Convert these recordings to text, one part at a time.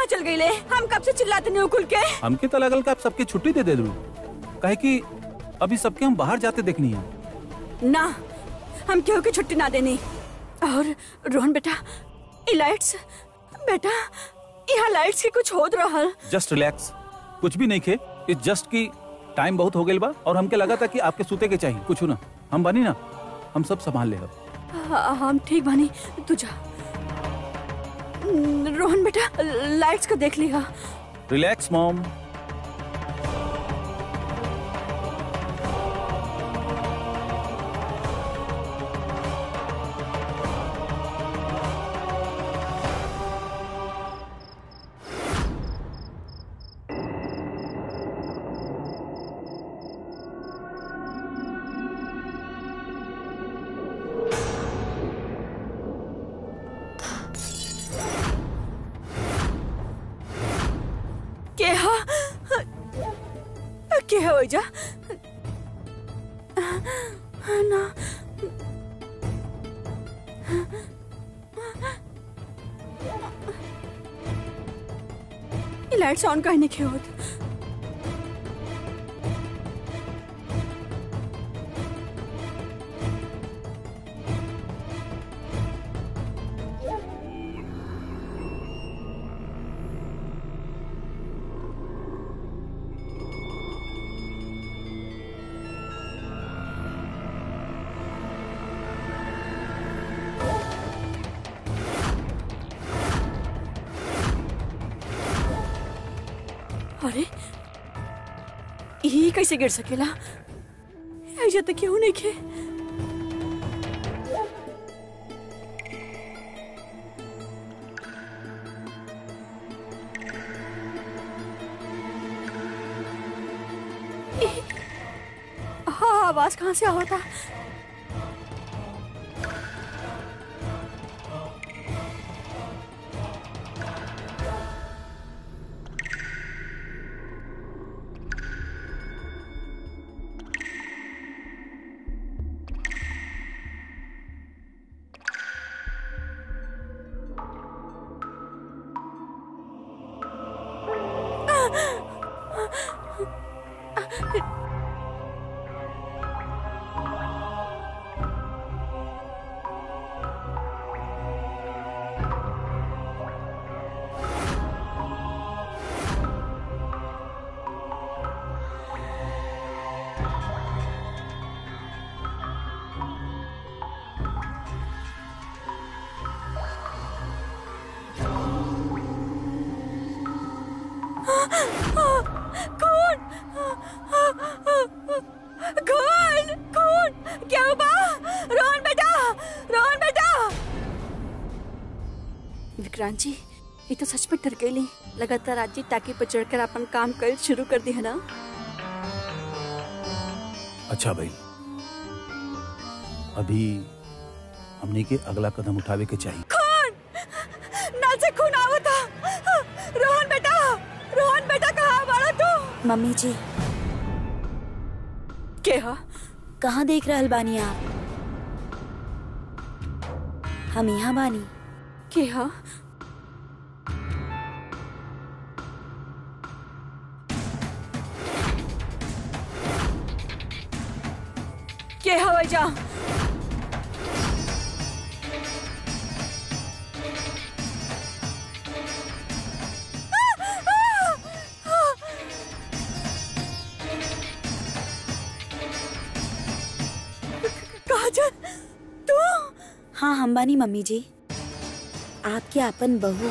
चल गई ले हम कब से चिल्लाते नहीं उकुल के हमके तो लगल कि आप सबके छुट्टी दे दे दू काहे कि अभी सबके हम बाहर जाते देखनी है ना हम केहू की छुट्टी ना देनी और रोहन बेटा ये लाइट्स बेटा यहाँ लाइट्स की कुछ होत रहल जस्ट रिलैक्स कुछ भी नहीं खे इट्स जस्ट कि टाइम बहुत हो गई बा और हमके लगा था कि आपके सूते के चाहिए कुछ ना हम बनी ना हम सब संभाल ले हाँ, हम ठीक बानी तू जा रोहन बेटा लाइट्स को देख लिहा रिलैक्स मॉम के हा के हो जा ना ये लाइट्स ऑन काहे नहीं होत अरे ये कैसे गिर सकेला ऐसा तो क्यों नहीं खे हाँ आवाज कहाँ से आवा था कौन कौन कौन क्या हुआ रोहन बेटा रोहन बेटा विक्रांत जी ये तो सच में डर गई लगातार आज जी टाकी पर चढ़कर अपन काम कर शुरू कर दी है ना अच्छा भाई अभी हमने के अगला कदम उठावे के चाहिए खून नल से खून आवता रोहन बेटा रोहन बेटा कहाँ बाड़ा तू मम्मी जी के हा कहाँ देख रहल बानी आप हम यहाँ बानी के हा के हवा जा काजल तू हाँ हम बानी मम्मी जी आपके अपन बहू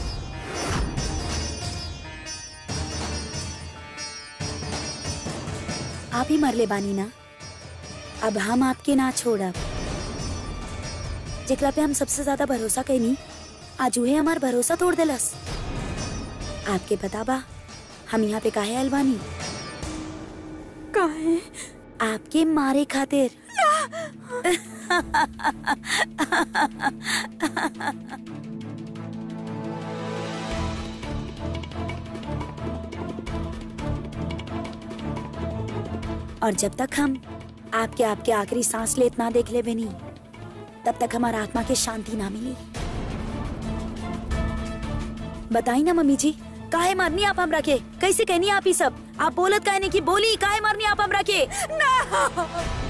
आप ही मरले बानी ना अब हम आपके ना छोड़ब जेकरा पे हम सबसे ज्यादा भरोसा कैनी आज उहे हमार भरोसा तोड़ देलस आपके पता बा हम यहाँ पे काहे आयल बानी काहे आपके मारे खातिर और जब तक हम आपके आपके आखिरी सांस लेत ना देख ले बनी तब तक हमारा आत्मा के शांति ना मिली बताई ना मम्मी जी काहे मारनी आप हमरा के कैसे कहनी आप ही सब आप बोलत काहे नहीं की बोली काहे मारनी आप हमरा के ना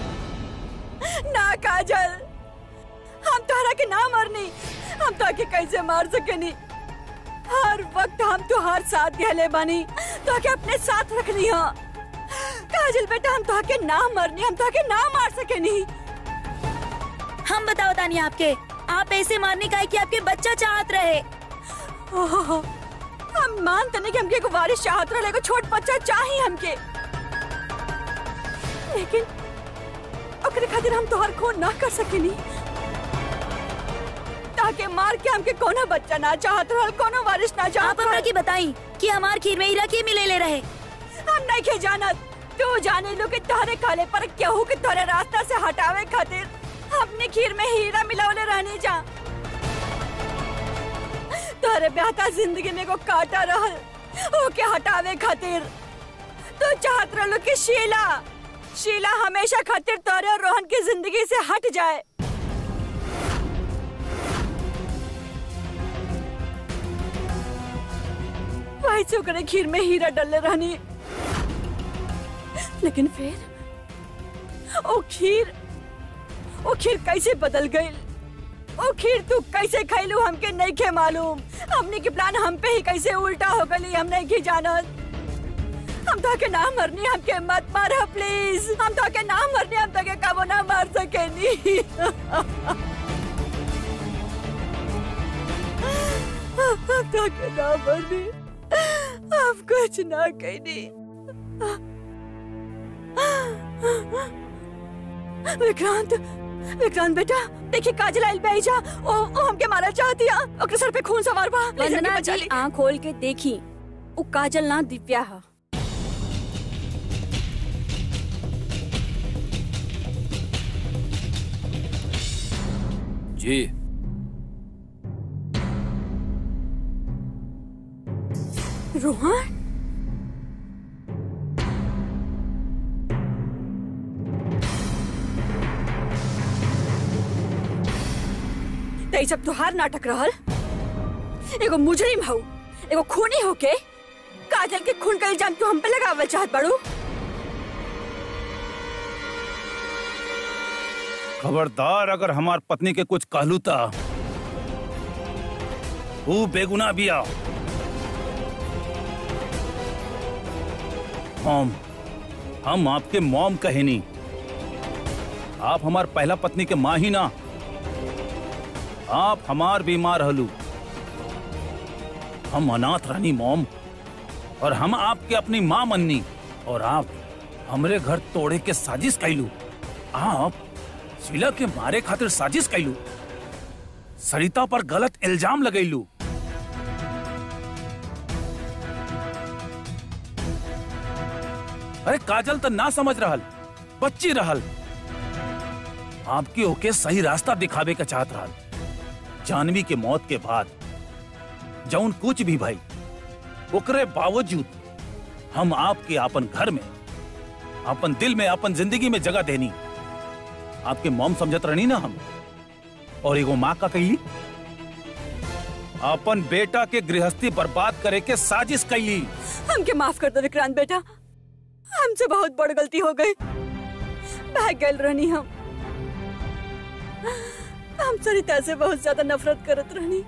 ना काजल हम तोहरा के ना मरनी हम ताके कैसे मार सकेनी हर वक्त हम तुहार साथ दिहले बानी ताके अपने साथ रखनी हो काजल बेटा हम ताके ना मरनी हम ताके ना मार सकेनी हम बताओ तानी आपके आप ऐसे मारने का है कि आपके बच्चा चाहत रहे ओहो, हम मानते नहीं कि हमके एगो वारिस चाहत रहे एगो छोट बच्चा चाहिए हमके लेकिन ओकरे खातिर हम तोहर खून ना कर सकेनी ताके मार के हमके कोनो बच्चा ना चाहत रहल कोनो वारिस ना आप चाहत हमरा रहल की बताई कि हमार खीर में हीरा के मिले ले रहे हम नहीं के जानत तू जाने लो कि तोहरे खाले पर केहू के तोहरे रास्ता से हटावे खातिर अपने खीर में हीरा मिलावले रहने जा तोहरे बेहता जिंदगी में को काटा रहल ओके हटावे खातिर तू चाहत रहलो कि शीला शीला हमेशा खातिर तोहरे और रोहन की जिंदगी से हट जाए वही से ओकरे खीर में हीरा डलले रहनी लेकिन फिर ओ खीर ओ खीर कैसे बदल गई ओ खीर तू कैसे खैलू हमके नहीं के मालूम हमने के प्लान हम पे ही कैसे उल्टा हो गई हम नहीं की जानत हम तो के ना मरनी हमके मत मार प्लीज हम तो के ना मरनी हम तो के कबो ना मार सकेनी हम तो के ना मरनी हम कुछ ना कहनी विक्रांत विक्रांत बेटा देखिए काजल आइल पे जा ओ, ओ हमके मारा चाहती है ओकरे सर पे खून सवार बा प्लीज हमके वंदना बचा जी ली। आँख खोल के देखी उ काजल ना दिव्या हा जी रोहन तो ये सब तुहार नाटक रहल एगो मुजरिम हऊ एगो खूनी होके काजल के खून का इल्जाम तू हम पे लगावल चाहत बाड़ू खबरदार अगर हमार पत्नी के कुछ कहलू ता वो बेगुना बिया मॉम हम आपके मॉम कहेनी आप हमार पहला पत्नी के माँ ही ना आप हमार बीमार रहलू हम अनाथ रहनी मॉम और हम आपके अपनी माँ मननी और आप हमरे घर तोड़े के साजिश कैलू आप शीला के मारे खातिर साजिश कैलू सरिता पर गलत इल्जाम लगैलू अरे काजल तो ना समझ रहल बच्ची रहल आपके ओके सही रास्ता दिखावे का चाहत रहल जानवी के मौत के बाद जौन कुछ भी भाई ओकरे बावजूद हम आपके अपन घर में अपन दिल में अपन जिंदगी में जगह देनी आपके मॉम समझत रहनी ना हम और एगो माँ का कैली अपन बेटा के गृहस्थी बर्बाद करे के साजिश कैली हमके माफ कर दो विक्रांत बेटा हमसे बहुत बड़ गलती हो गई भाग गए रहनी हम हम सरिता से बहुत ज्यादा नफरत करत रहनी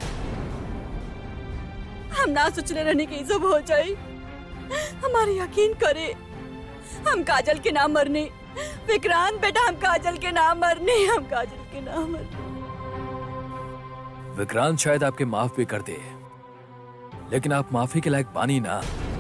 हम ना सोचले रहनी कि ई सब हो जाए हमारे यकीन करे हम काजल के नाम मरने विक्रांत बेटा हम काजल के नाम मरने हम काजल के नाम मरने विक्रांत शायद आपके माफ भी कर दे लेकिन आप माफी के लायक पानी ना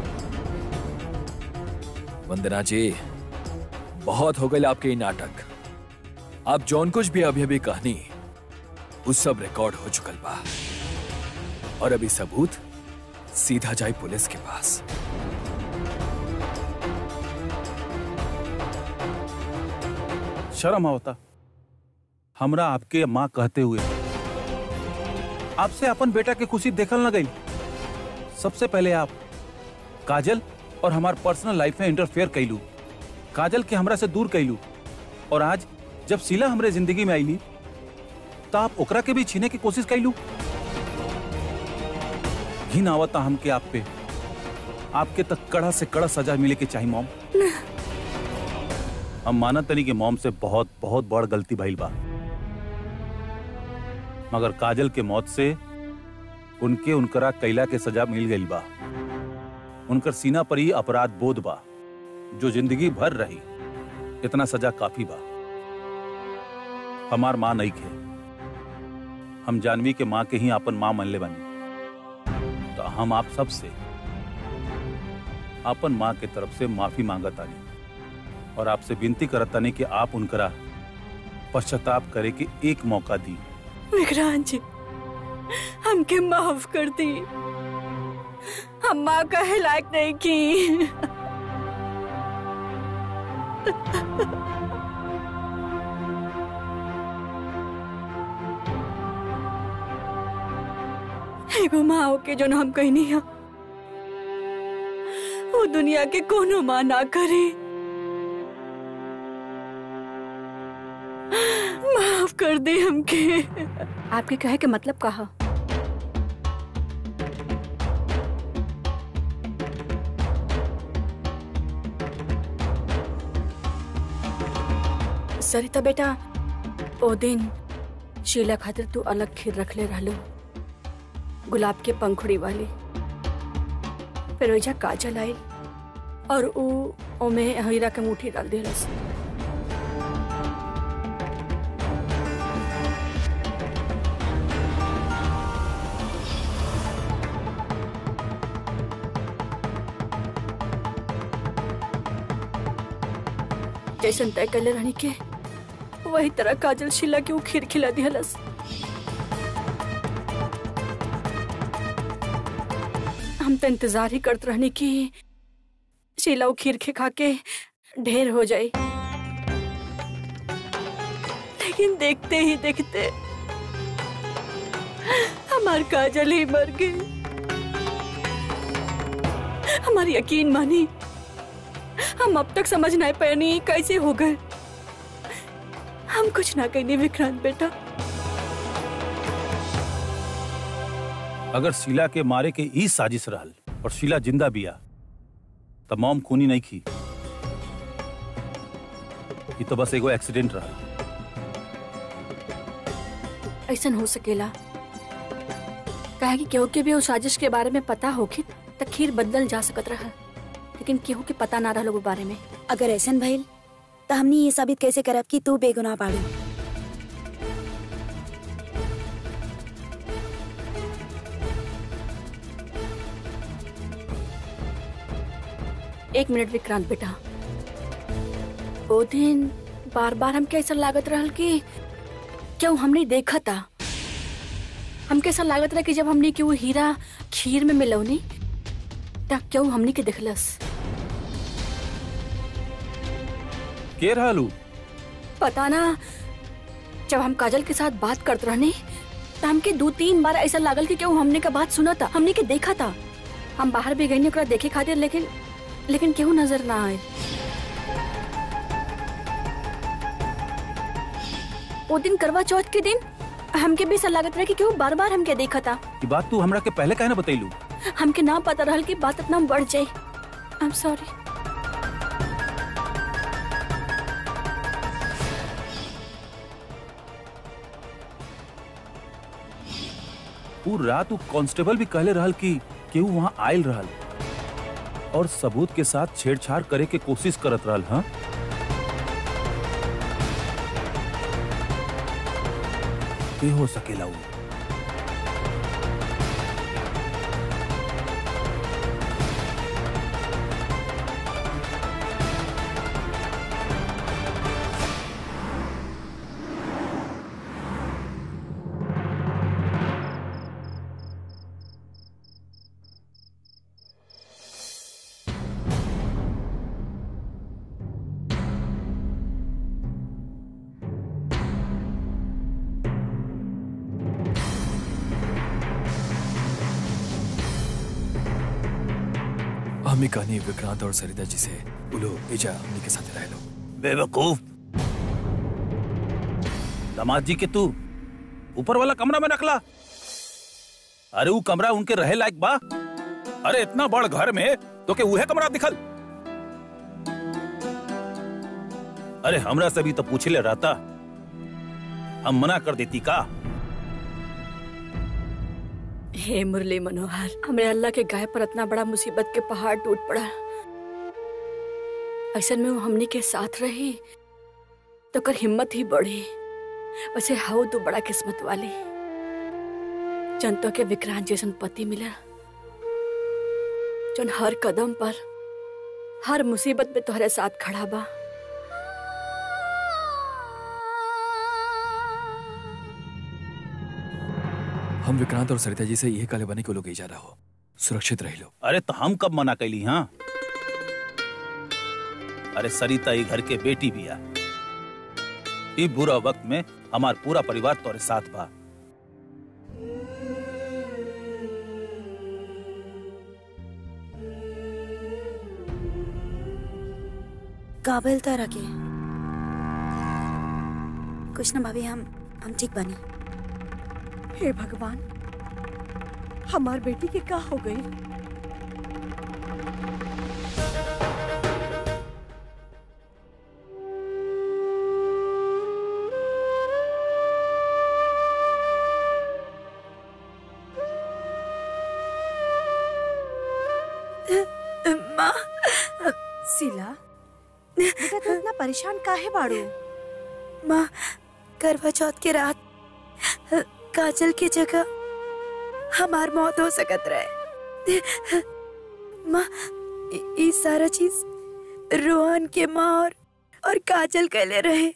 वंदना जी बहुत हो गए आपके ये नाटक आप जौन कुछ भी अभी अभी कहनी उस सब रिकॉर्ड हो चुकल बा और अभी सबूत सीधा जाए पुलिस के पास शर्म आवता हमरा आपके माँ कहते हुए आपसे अपन बेटा की खुशी देखल न गई सबसे पहले आप काजल और हमार पर्सनल लाइफ में इंटरफेयर कैलू काजल के हमरा से दूर कैलू और आज जब शीला हमरे जिंदगी में आईली तो आप ओकरा के भी छीने की कोशिश कैलू घिन आवता हमके आप पे आपके तक कड़ा से कड़ा सजा मिले के चाहिए मॉम हम मानत तनी कि मॉम से बहुत बहुत बड़ गलती भइल बा मगर काजल के मौत से उनके उनकरा कैला के सजा मिल गई बा उनकर सीना पर ही अपराध बोध बा जो जिंदगी भर रही इतना सजा काफी बा हमार माँ नहीं खे हम जानवी के माँ के ही आपन माँ मनले बनी तो हम आप सब से आपन माँ के तरफ से माफी मांगत आनी और आपसे विनती करत आनी कि आप उनकरा पश्चाताप करे के एक मौका दी विक्रांत जी हमके माफ कर दी हम माँ कहे लायक नहीं की एगो माँ होके जो हम कहीं नहीं वो दुनिया के कोनो माँ ना करे माफ कर दे हमके आपके कहे के मतलब कहा सरिता बेटा ओ दिन शीला खातिर तू अलग खीर रखले रहलो गुलाब के पंखुड़ी वाली फिर ओइजा काजल आई और ऊ ओमे हीरा के मुट्ठी डाल दिलस जैसन तय कर रहनी के वही तरह काजल शीला के ऊ खीर खिला दिहलस हम तो इंतजार ही करते रहने की शीला ऊ खीर खे खा के ढेर हो जाए लेकिन देखते ही देखते हमार काजल ही मर गई हमारी यकीन मानी हम अब तक समझ नहीं पाए नहीं कैसे हो गए हम कुछ ना कहने विक्रांत बेटा अगर शीला के मारे के ई साजिश रहल और शीला जिंदा बिया तब मॉम खूनी नहीं की ये तो बस एगो एक्सीडेंट रहल ऐसा हो सकेला कहे कि केहू के भी उस साजिश के बारे में पता होखी त खीर बदल जा सकत रहा लेकिन केहू के पता ना रहल वो बारे में अगर ऐसन भइल तो हमनी ये साबित कैसे करब कि तू बेगुनाह बाड़ू एक मिनट विक्रांत बेटा ओ दिन बार बार हमके ऐसा लागत रहल कि क्यों हमने देखा था हमके ऐसा लागत रहा कि जब हमने कि वो हीरा खीर में मिलौनी तब क्यों हमने के दिखलस के रहलू पता ना जब हम काजल के साथ बात करते रहने तो हमके दो तीन बार ऐसा लागल कि क्यों हमने का बात सुना था हमने के देखा था हम बाहर भी गए ओकरा देखे खातिर लेकिन लेकिन केहू नजर ना आए वो दिन करवा चौथ के दिन हमके भी ऐसा लागत रहा कि केहू बार बार हमके देखा था ये बात तू हमरा के पहले काहे ना बतैलू हमके ना पता रहल कि बात इतना बढ़ जाए आई एम सॉरी पूर रात उ कांस्टेबल भी कहले रहल कि केहू वहां आयल रहल और सबूत के साथ छेड़छाड़ करे के कोशिश करत रहल हाँ के हो सकेला उ हमें कहानी विक्रांत और सरिता जी से बोलो भेजा हमने के साथ रह लो बेवकूफ दामाद जी के तू ऊपर वाला कमरा में रखला अरे वो कमरा उनके रहे लायक बा अरे इतना बड़ घर में तो के उहे कमरा दिखल अरे हमरा से भी तो पूछ ले रहता हम मना कर देती का हे मुरली मनोहर हमरे अल्लाह के गाय पर इतना बड़ा मुसीबत के पहाड़ टूट पड़ा ऐसा में वो हमने के साथ रही तो कर हिम्मत ही बढ़ी वैसे हाउ तो बड़ा किस्मत वाली जनता के विक्रांत जैसन पति मिला जन हर कदम पर हर मुसीबत में तोहरे साथ खड़ा बा हम विक्रांत और सरिता जी से यही काले बने को लोग जा रहा हो सुरक्षित रह लो अरे तो हम कब मना कैली हाँ अरे सरिता ये घर के बेटी भी आ ई बुरा वक्त में हमार पूरा परिवार तोरे साथ बा काबिल तरह के कुछ ना भाभी हम हम ठीक बनी हे भगवान हमार बेटी के का हो गई माँ सिला बेटा तू इतना परेशान काहे बाड़ू माँ करवा चौथ के रात काजल की जगह हमार मौत हो सकत रहे माँ इ- ई सारा चीज रोहन के माँ और और काजल कहले रहे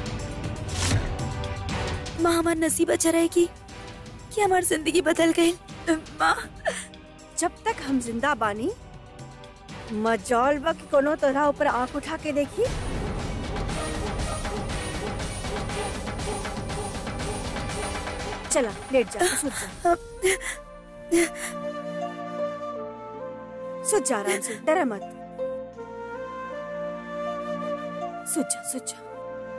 माँ हमार नसीब अच्छा रहेगी कि हमार जिंदगी बदल गई माँ जब तक हम जिंदा बानी मजौल बा कि कोनो तोरा ऊपर आंख उठा के देखी चला लेट जा सुत जा सुत जा आराम से डरा मत सुत जा सुत जा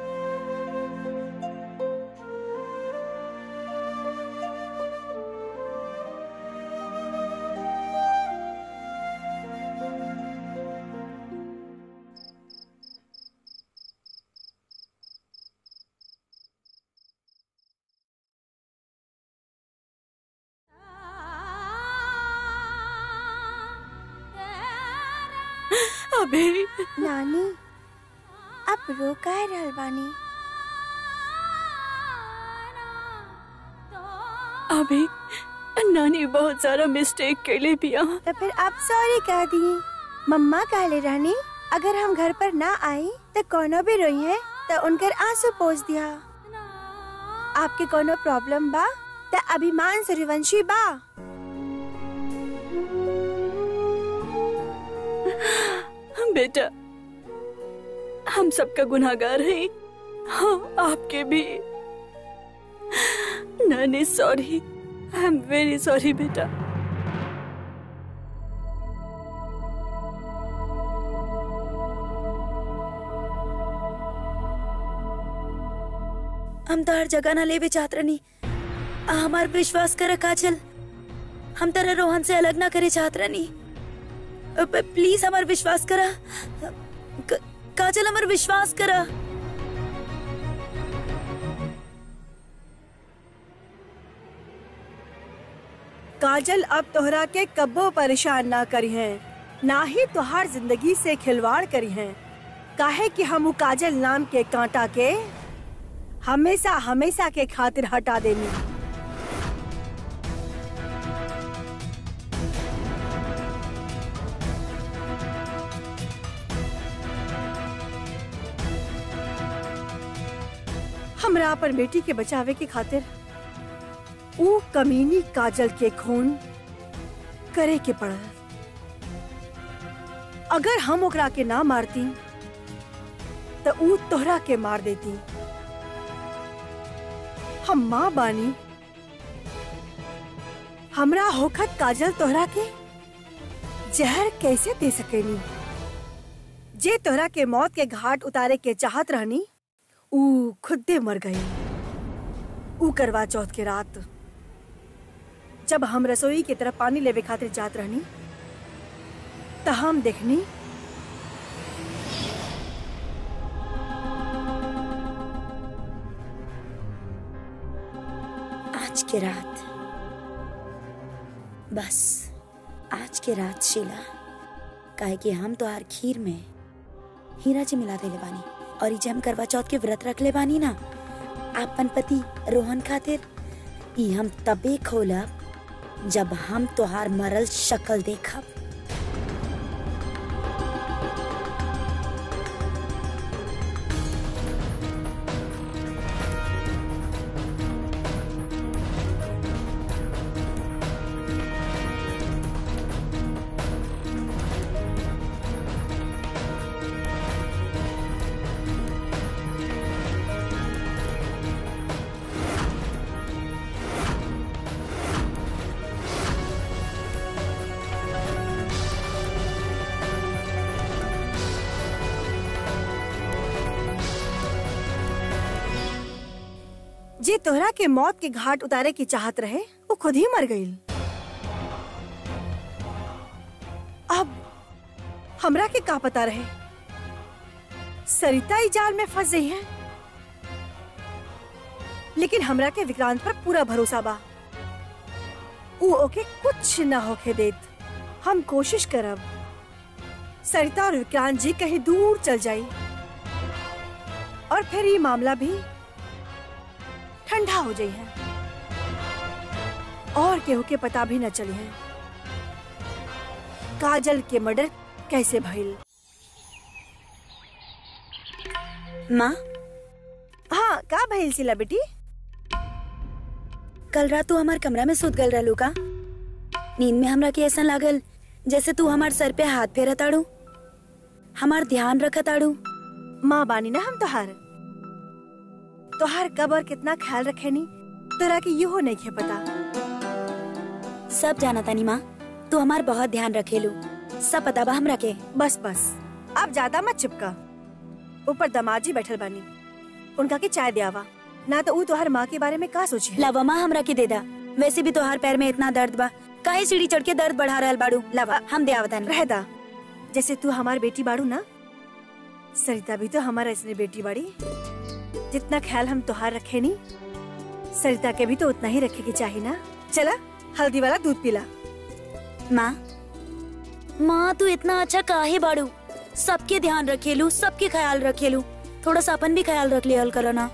अभी नानी अब रो काहे रहल बानी अभी नानी बहुत सारा मिस्टेक कैले बिया तो फिर आप सॉरी कह दी मम्मा कहले रहनी अगर हम घर पर ना आई तो कोनो भी रोई है तो उनकर आंसू पोछ दिया आपके कोनो प्रॉब्लम बा तो अभिमान सूर्यवंशी बा बेटा हम सबका गुनाहगार हैं हाँ आपके भी नानी sorry I am very sorry बेटा हम तो हर जगह ना लेवे चाहत रहनी आ हमार विश्वास कर काजल हम तरह रोहन से अलग ना करे चाहत रहनी अ, प- प्लीज हमार विश्वास करा क- काजल हमार विश्वास करा काजल अब तोहरा के कब्बो परेशान ना करी है ना ही तुहार जिंदगी से खिलवाड़ करी है काहे कि हम उ काजल नाम के कांटा के हमेशा हमेशा के खातिर हटा देनी हमरा अपन बेटी के बचावे के खातिर ऊ कमीनी काजल के खून करे के पड़ल अगर हम ओकरा के ना मारती तो ऊ तोहरा के मार देती हम माँ बानी हमरा होखत काजल तोहरा के जहर कैसे दे सकेनी जे तोहरा के मौत के घाट उतारे के चाहत रहनी ऊ खुदे मर गई ऊ करवा चौथ के रात जब हम रसोई की तरफ पानी लेवे खातिर जात रहनी त हम देखनी आज के रात बस आज के रात शीला काहे कि हम तो हर खीर में हीरा जी मिला देले बानी और ई जे हम करवा चौथ के व्रत रख ले बानी ना आपन पति रोहन खातिर ई हम तबे खोलब जब हम तोहार मरल शक्ल देखब जे तोहरा के मौत के घाट उतारे की चाहत रहे वो खुद ही मर गई अब हमरा के का पता रहे सरिता ई जाल में फंस गई है लेकिन हमरा के विक्रांत पर पूरा भरोसा बा ऊ ओके कुछ न होके देत हम कोशिश करब सरिता और विक्रांत जी कहीं दूर चल जाई और फिर ये मामला भी ठंडा हो जाई है और केहू के पता भी न चली है काजल के मर्डर कैसे भइल माँ हाँ का भइल सिला बेटी कल रात तू हमार कमरा में सुत गल रहलू का नींद में हमरा के ऐसा लागल जैसे तू हमार सर पे हाथ फेरा ताड़ू हमार ध्यान रखा ताड़ू माँ बानी ना हम तोहार तोहार कब और कितना ख्याल रखे नी तोरा के यो नहीं खे पता सब जाना तानी माँ तू हमार बहुत ध्यान रखेलू सब पता बा हमरा के बस बस अब ज्यादा मत चिपका ऊपर दमाजी बैठल बानी उनका के चाय दियावा ना तो ऊ तोहार माँ के बारे में का सोची है लावा माँ हमरा के दे दा वैसे भी तोहार पैर में इतना दर्द बा काहे सीढ़ी चढ़ के दर्द बढ़ा रहल बाड़ू लावा हम दे आवतानी रहदा जैसे तू हमार बेटी बाड़ू ना सरिता भी तो हमारा इसने बेटी बाड़ी जितना ख्याल हम तोहार रखे नी सरिता के भी तो उतना ही रखे की चाहिए ना चला हल्दी वाला दूध पिला माँ माँ तू इतना अच्छा काहे बाड़ू सबके ध्यान रखेलू सबके ख्याल रखेलू थोड़ा सा अपन भी ख्याल रख लिया करो ना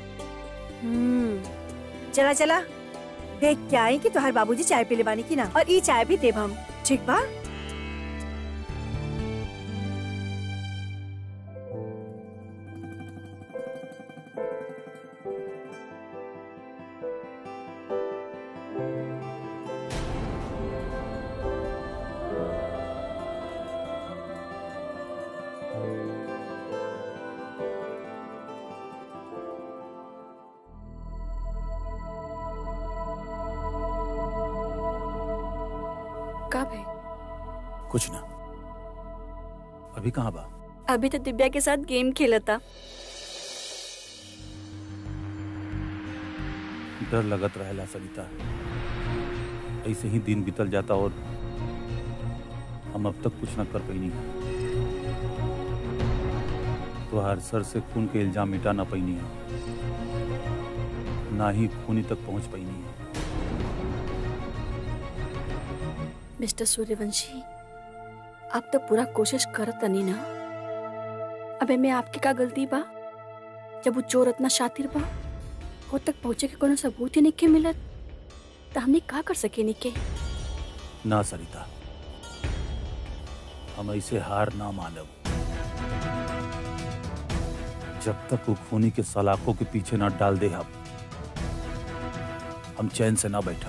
हम्म चला चला देख के आई कि तोहार बाबूजी चाय पीले बानी की ना और ई चाय भी देब हम ठीक बा का भाई कुछ ना अभी कहाँ बा अभी तो दिव्या के साथ गेम खेलता डर लगत रहेला सरिता ऐसे ही दिन बीतल जाता और हम अब तक कुछ न कर पैनी तुहार सर से खून के इल्जाम मिटा ना पैनी है ना ही खूनी तक पहुंच पैनी है मिस्टर सूर्यवंशी आप तो पूरा कोशिश करत तनी ना अबे मैं आपकी का गलती बा जब वो चोर इतना शातिर बा वो तक पहुंचे के कोनो सबूत ही नहीं के मिलत तो हमने का कर सके निके ना सरिता हम ऐसे हार ना मानब जब तक वो खूनी के सलाखों के पीछे ना डाल दे हम हम चैन से ना बैठा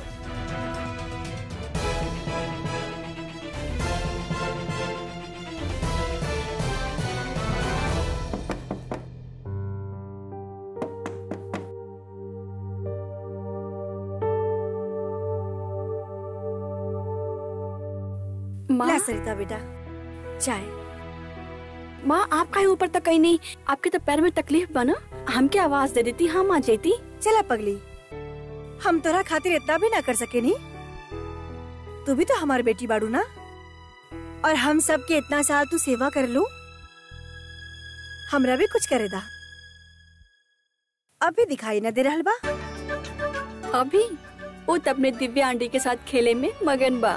माँ ला सरिता बेटा चाय माँ आप कहीं ऊपर तक कहीं नहीं आपके तो पैर में तकलीफ बना हमके आवाज दे देती हम आ जाती चला पगली हम तोरा खातिर इतना भी ना कर सके नी तू भी तो हमारी बेटी बाड़ू ना और हम सब के इतना साल तू सेवा कर लू हमरा भी कुछ करे दा अभी दिखाई न दे रहल बा अभी वो तो अपने दिव्या आंटी के साथ खेले में मगन बा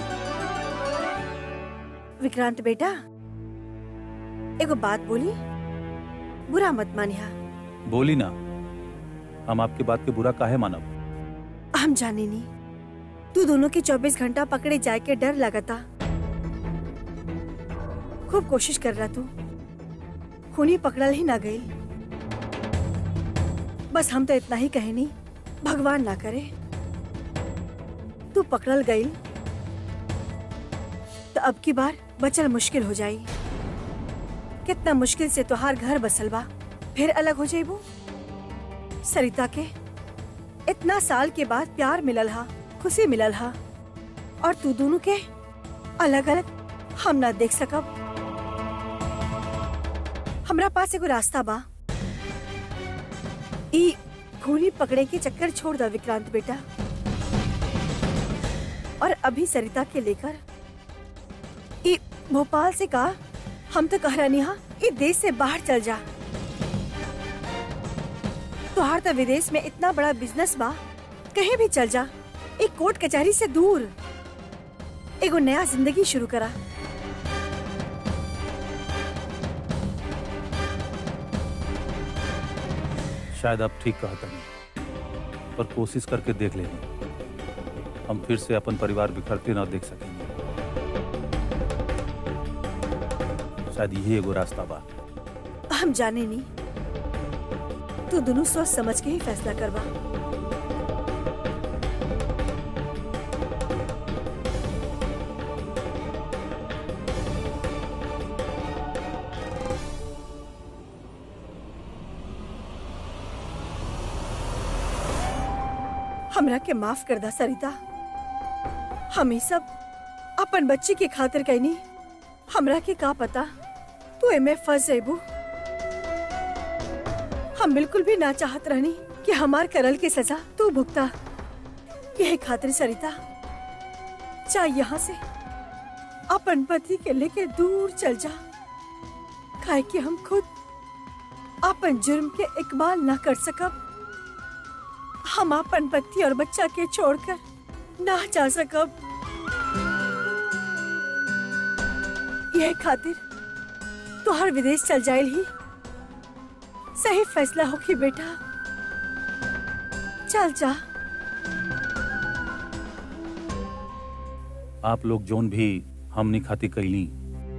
विक्रांत बेटा एगो बात बोली बुरा मत मानिया बोली ना हम आपके बात के बुरा काहे मानब हम जाने नहीं तू दोनों के 24 घंटा पकड़े जाए के डर लगता खूब कोशिश कर रहा तू खूनी पकड़ल ही ना गई बस हम तो इतना ही कहे नहीं भगवान ना करे तू पकड़ल गई तो अब की बार बचल मुश्किल हो जाई कितना मुश्किल से तोहार घर बसल बा फिर अलग हो जाइबू सरिता के इतना साल के बाद प्यार मिलल हा खुशी मिलल हा और तू दोनों के अलग अलग हम ना देख सकब हमरा पास एगो रास्ता बा ई खूनी पकड़े के चक्कर छोड़ दा विक्रांत बेटा और अभी सरिता के लेकर ई भोपाल से कहा हम तो कह रही हा ई देश से बाहर चल जा तुहार तो विदेश में इतना बड़ा बिजनेस बा कहीं भी चल जा एक कोर्ट कचहरी से दूर एगो नया जिंदगी शुरू करा शायद आप ठीक कहता नहीं पर कोशिश करके देख लेंगे हम फिर से अपन परिवार बिखरते ना देख सकेंगे शायद यही एगो रास्ता बा हम जाने नहीं तू दोनों सोच समझ के ही फैसला करवा हमरा के माफ कर दा सरिता हम ही सब अपन बच्ची के खातिर कहनी हमरा के का पता तू एमे फंस जेबू हम बिल्कुल भी ना चाहत रहनी कि हमार करल की सजा तू भुगता यही खातिर सरिता चाहे यहाँ से अपन पति के लेके दूर चल जा काहे कि हम खुद अपन जुर्म के इकबाल ना कर सकब हम अपन पति और बच्चा के छोड़कर ना जा सकब यह खातिर तो हर विदेश चल जाइल ही सही फैसला होगी बेटा चल जा आप लोग जोन भी हमनी खाती कैली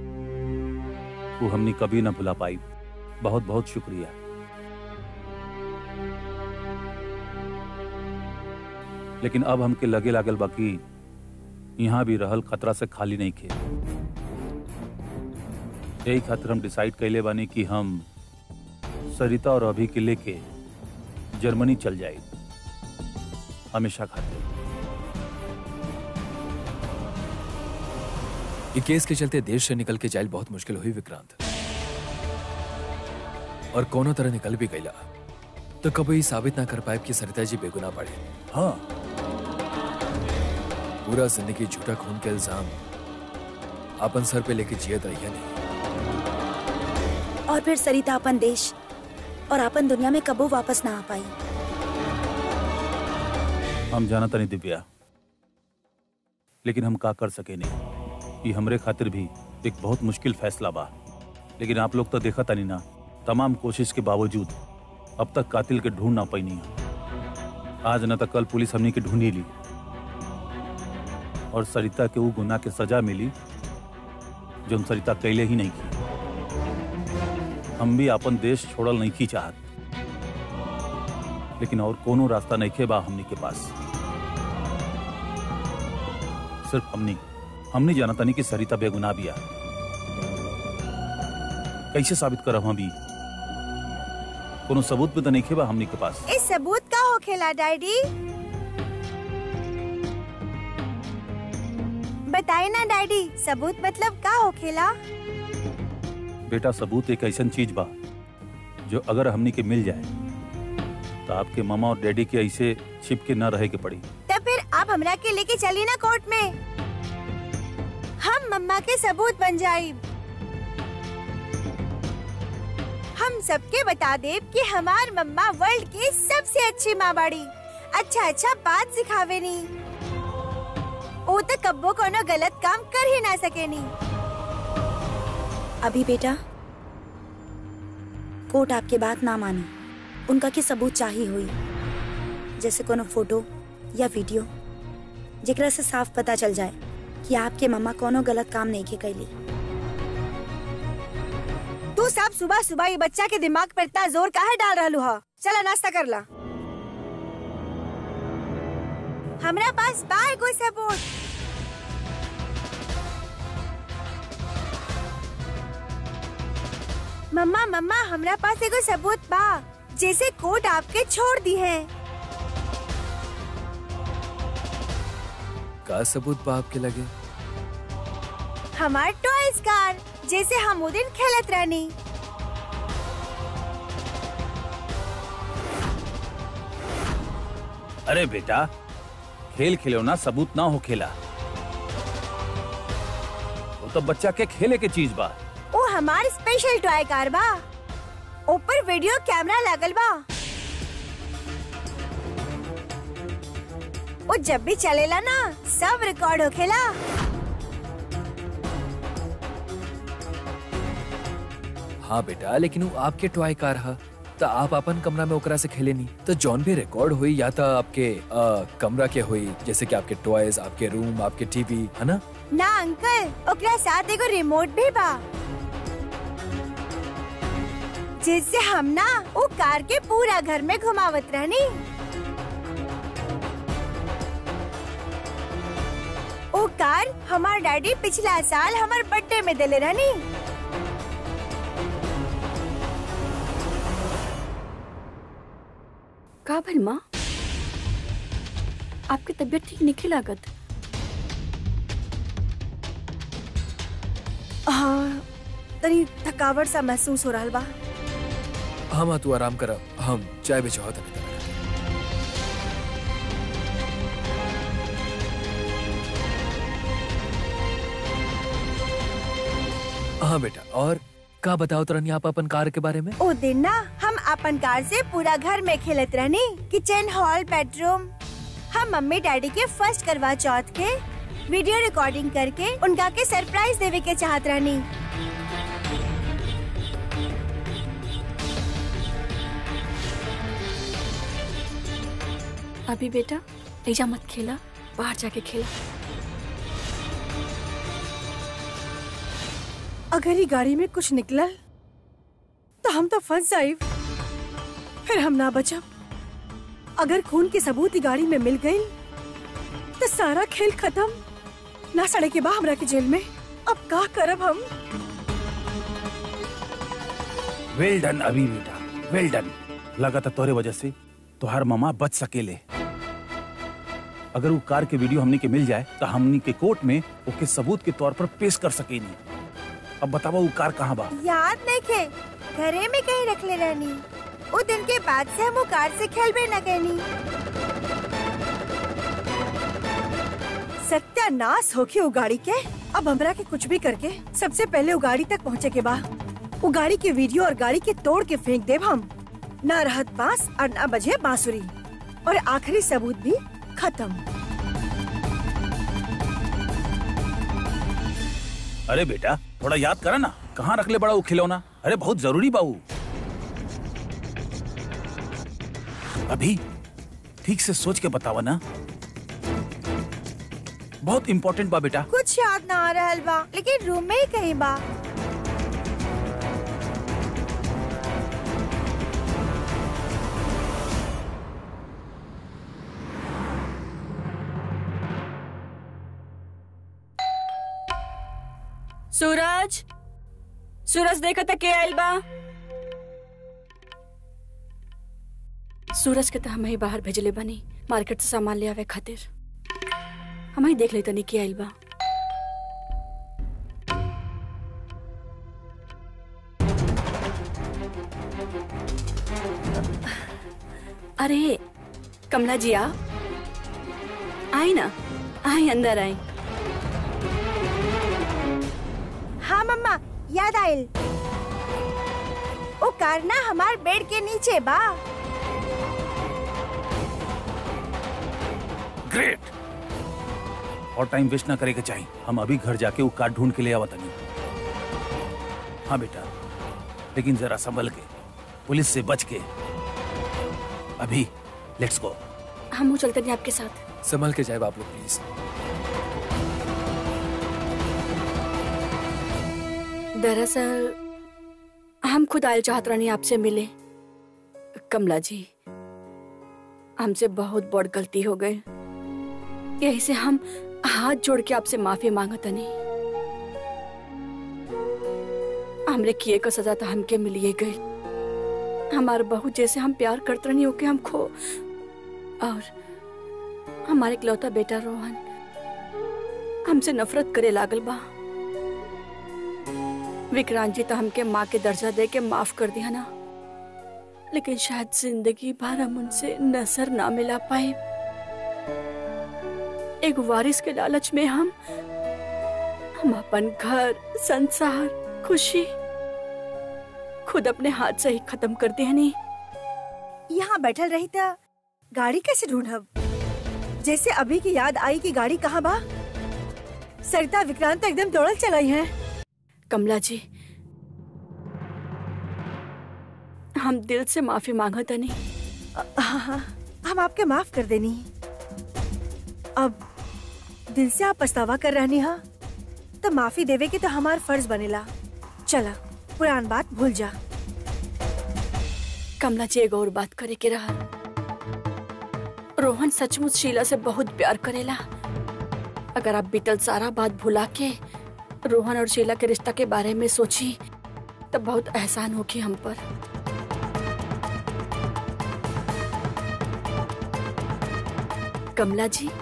वो हमनी कभी ना भुला पाई बहुत बहुत शुक्रिया लेकिन अब हमके लगे लागल बाकी यहाँ भी रहल खतरा से खाली नहीं खे यही खातिर हम डिसाइड कैले बानी कि हम सरिता और अभी के लेके जर्मनी चल जाए हमेशा खातिर ये केस के चलते देश से निकल के जाइल बहुत मुश्किल हुई विक्रांत और कोनो तरह निकल भी गईला तो कभी साबित ना कर पाए कि सरिता जी बेगुनाह पड़े हाँ पूरा जिंदगी झूठा खून के इल्जाम अपन सर पे लेके जियत रही नहीं और फिर सरिता अपन देश और अपन दुनिया में कबो वापस ना आ पाई हम जाना तनी दिव्या लेकिन हम का कर सके नहीं ये हमरे खातिर भी एक बहुत मुश्किल फैसला बा लेकिन आप लोग तो देखा तनी ना तमाम कोशिश के बावजूद अब तक कातिल के ढूंढ ना पैनी आज न तो कल पुलिस हमनी के ढूंढी ली और सरिता के वो गुनाह के सजा मिली जो हम सरिता कैले ही नहीं की हम भी अपन देश छोड़ल नहीं की चाहत लेकिन और कोनो रास्ता नहीं खे बा हमनी के पास सिर्फ हमनी हमनी जाना तनी कि सरिता बेगुनाह बिया कैसे साबित करब हम भी कोनो सबूत भी तो नहीं खे बा हमनी के पास इस सबूत का हो खेला डैडी बताए ना डैडी सबूत मतलब का हो खेला बेटा सबूत एक ऐसा चीज बा जो अगर हमनी के मिल जाए तो आपके मामा और डैडी के ऐसे छिप के न रहे के पड़ी तो फिर आप आप हमरा के लेके चली ना कोर्ट में हम मम्मा के सबूत बन जाए हम सबके बता दे कि हमार मम्मा वर्ल्ड की सबसे अच्छी माँ बाड़ी अच्छा अच्छा बात सिखावे नी ओ तो कब्बो कोनो गलत काम कर ही ना सके नी अभी बेटा कोर्ट आपके बात ना मानी उनका के सबूत चाहिए हुई जैसे कोनो फोटो या वीडियो जेकरा से साफ पता चल जाए कि आपके मम्मा कोनो गलत काम नहीं के कैली तू सब सुबह सुबह ये बच्चा के दिमाग पर इतना जोर काहे डाल रहलू हा चला नाश्ता कर ला हमरा पास बा एगो सबूत मम्मा मम्मा हमरा पास एगो सबूत बा जैसे कोर्ट आपके छोड़ दी है का सबूत बा आपके लगे हमार टॉयज कार जैसे हम वो दिन खेलत रहनी अरे बेटा खेल खिलौना सबूत ना हो खेला वो तो बच्चा के खेले के चीज बा ओ हमार स्पेशल टॉय कार बा ऊपर वीडियो कैमरा लागल बा वो जब भी चलेला ना सब रिकॉर्ड होखेला हाँ बेटा लेकिन वो आपके टॉय कार हा तो आप अपन कमरा में ओकरा से खेले नहीं तो जौन भी रिकॉर्ड हुई या तो आपके आ, कमरा के हुई जैसे कि आपके टॉयज आपके रूम आपके टीवी है ना ना अंकल ओकरा साथ एगो रिमोट भी बा जिससे हम ना वो कार के पूरा घर में घुमावत रहनी वो कार हमार डैडी पिछला साल हमार बर्थडे में दिले रहनी का भइल माँ आपकी तबीयत ठीक नहीं लागत हाँ तनी थकावट सा महसूस हो रहा बा हाँ माँ तू आराम कर हम चाय भी चाहत नहीं हाँ बेटा और का बताओ तरनी आप अपन कार के बारे में ओ दिन ना हम अपन कार से पूरा घर में खेलत रहनी किचन हॉल बेडरूम हम मम्मी डैडी के फर्स्ट करवा चौथ के वीडियो रिकॉर्डिंग करके उनका के सरप्राइज देवे के चाहत रहनी अभी बेटा ऐजा मत खेला बाहर जाके खेला अगर ये गाड़ी में कुछ निकलल तो हम तो फंस जाए फिर हम ना बचब अगर खून के सबूत ही गाड़ी में मिल गई तो सारा खेल खत्म ना सड़े के बा हमरा के जेल में अब का करब हम वेल डन अभी बेटा वेल डन लगा था तोरे वजह से तुहार मामा बच सकेले अगर वो कार के वीडियो हमनी के मिल जाए तो हमनी के कोर्ट में ओके सबूत के तौर पर पेश कर सकेनी अब बतावा वो कार कहाँ बा याद नहीं खे घरे में कहीं रख ले रहनी वो दिन के बाद से हम वो कार से खेल भी न कहनी सत्यानाश होके वो गाड़ी के अब हमरा के कुछ भी करके सबसे पहले वो गाड़ी तक पहुँचे के बा वो गाड़ी के वीडियो और गाड़ी के तोड़ के फेंक देब हम न रहत बांस और न बजे बांसुरी और आखिरी सबूत भी खत्म अरे बेटा थोड़ा याद करा ना कहाँ रख ले बड़ा वो खिलौना अरे बहुत जरूरी बाबू अभी ठीक से सोच के बतावा ना बहुत इम्पोर्टेंट बा बेटा कुछ याद ना आ रहा बा लेकिन रूम में ही कहीं बा सूरज सूरज देखा था के आइल बा सूरज के तो हम ही बाहर भेजले बनी मार्केट से सामान ले आवे खातिर हम ही देख लेते नहीं के आइल बा अरे कमला जी आ आई ना आई अंदर आई हाँ मम्मा याद आयल ओ कार ना हमार बेड के नीचे बा ग्रेट और टाइम वेस्ट ना करे के चाहिए हम अभी घर जाके वो कार्ड ढूंढ के ले आवत नहीं हाँ बेटा लेकिन जरा संभल के पुलिस से बच के अभी लेट्स गो हम वो चलते नहीं आपके साथ संभल के जाए आप लोग प्लीज दरअसल हम खुद आयल चाहत रहनी आपसे मिले कमला जी हमसे बहुत बड़ गलती हो गई यही से हम हाथ जोड़ के आपसे माफी मांगतनी हमरे किए का सजा तो हमके मिलिए गई हमारे बहू जैसे हम प्यार करते रहनी ओके हम खो और हमारे इकलौता बेटा रोहन हमसे नफरत करे लागल बा विक्रांत जी तो हमके माँ के दर्जा दे के माफ कर दिया ना लेकिन शायद जिंदगी भर हम उनसे नजर ना मिला पाए एक वारिस के लालच में हम हम अपन घर संसार खुशी खुद अपने हाथ से ही खत्म कर दिया नहीं यहाँ बैठल रही था गाड़ी कैसे ढूंढब जैसे अभी की याद आई कि गाड़ी कहाँ बा सरिता विक्रांत तो एकदम दौड़ल चलाई है कमला जी हम दिल से माफी मांगत नहीं हाँ हाँ हम आपके माफ कर देनी अब दिल से आप पछतावा कर रहनी हा तो माफी देवे के तो हमार फर्ज बनेला चला पुरान बात भूल जा कमला जी एगो और बात करे के रहा रोहन सचमुच शीला से बहुत प्यार करेला अगर आप बीतल सारा बात भुला के रोहन और शीला के रिश्ता के बारे में सोची तब बहुत एहसान होगी हम पर कमला जी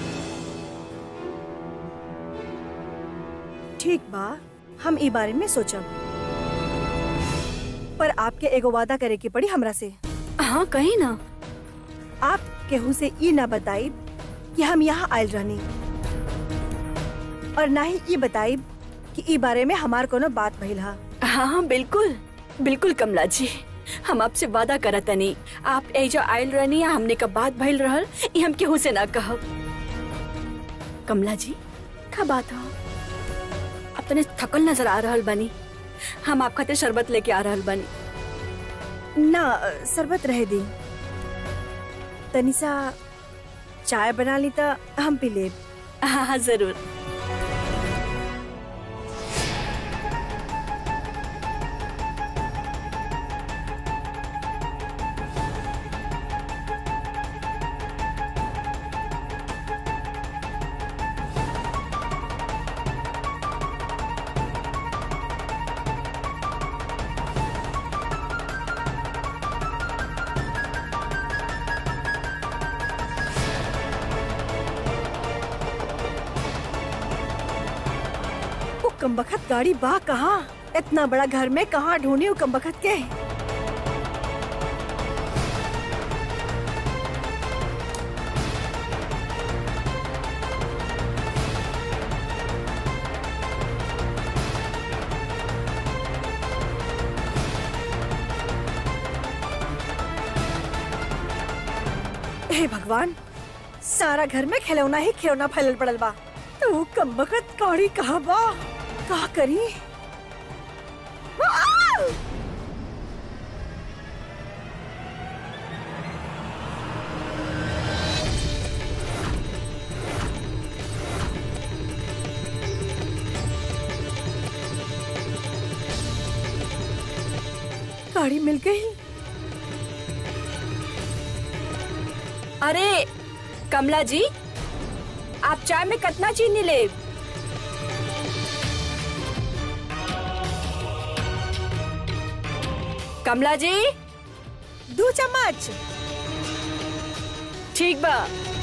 ठीक बा हम ई बारे में सोचब पर आपके एगो वादा करे के पड़ी हमरा से हाँ कही ना आप केहू से ई ना बताई कि हम यहाँ आयल रहनी और ना ही ई बताई कि ई बारे में हमार कोनो बात भइल हा हाँ हाँ बिल्कुल बिल्कुल कमला जी हम आपसे वादा करत नहीं आप एजा आयल रहनी या हमने का बात भइल रहल ये हम केहू से ना कहब कमला जी का बात हो आप तने थकल नजर आ रहल बनी हम आप खातिर शरबत लेके आ रहल बनी ना शरबत रह दी तनिसा चाय बना ली तो हम पी लेब हाँ हाँ जरूर वो कमबखत गाड़ी बा कहाँ इतना बड़ा घर में कहाँ ढूंढी वो कमबखत के हे भगवान सारा घर में खिलौना ही खिलौना फैलल पड़ल बा तो वो कमबखत गाड़ी कहाँ बा का करी आ! गाड़ी मिल गई अरे कमला जी आप चाय में कितना चीनी ले कमला जी दो चम्मच ठीक बा